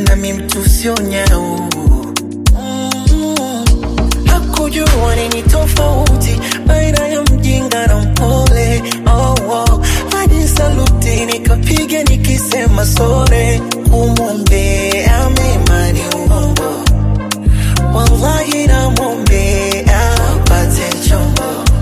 nami mtu sio nyau Mm. hakujua nini tofauti baina ya mjinga na mpole oh, oh. hadi saluti nikapiga nikisema sore kumwombea mema ni uongo wallahi namwombea apate chombo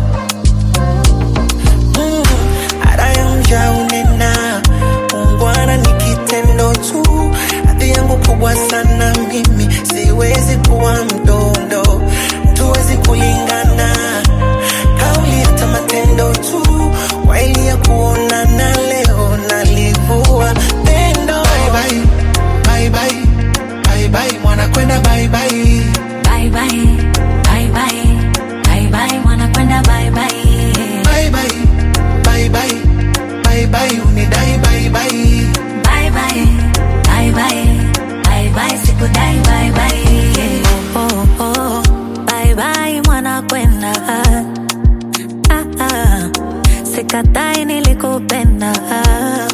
Mm, ada ya mja unena ungwana ni kitendo tu hadhi yangu kubwa sana mimi siwezi kuwa mdondo tuwezi kulingana kauli hata matendo tu waili ya kuonana leo nalivua pendo bye bye, bye bye, bye bye, mwana kwenda bye bye. Bye bye, bye bye, bye bye, wanakwenda bye bye. Bye bye, bye bye, bye bye, unidai bye bye. Bye bye, bye bye, bye bye, sikudai bye bye. Oh, oh, oh, bye bye, wanakwenda. Ah, ah, sikatai nilikupenda.